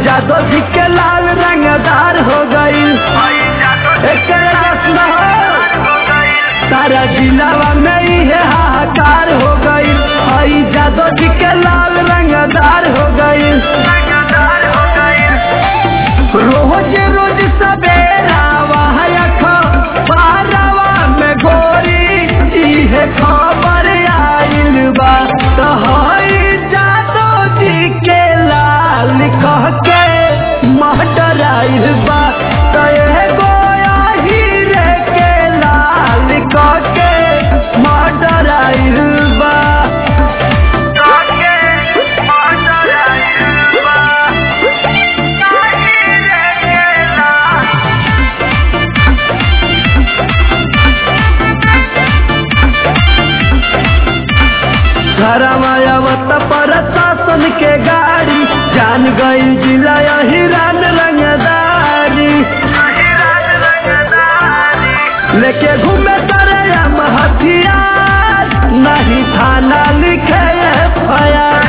जादो जी के लाल रंगदार हो गई एक रस्म सारा जिलावा में ही है हाहाकार हो गई हई जादो जी के लाल रंगदार हो गई रोज रोज सवेरा वहां बारवा में गोरी इहे खबर आइल बा तो हई जादो जी के लाल कह के महटर आइल बा तो एगो हीरे के लाल कह के महटर आइल बा घरमायावत पर शासन के गाड़ी जान गई जिला हिरान रंगदारी लेके घूमे तरम हथियार नहीं थाना लिखे फयार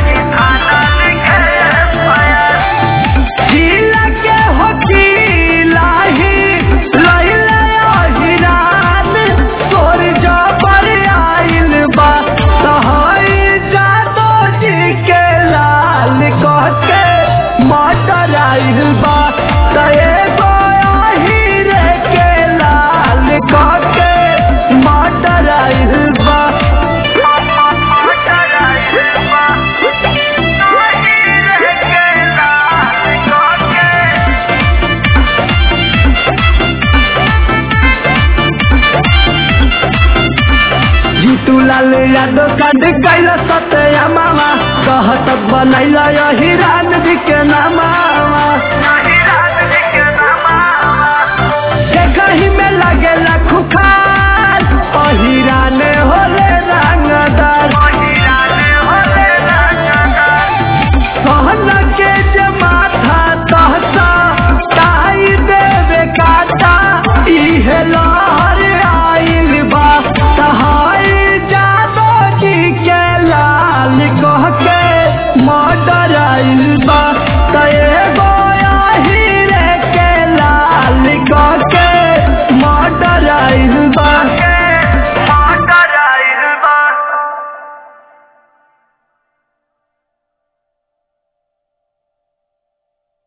जिला के होकीला ही लैले हिरान तोर जबर आइल बा सहई जादो जी के लाल कह के मटर आइल बा तए हीरे के लाल कह के मटर आइल बा जीतू लाल यादव कांड कैला सत्या मामा कहत बनैला हिरान जी के नामा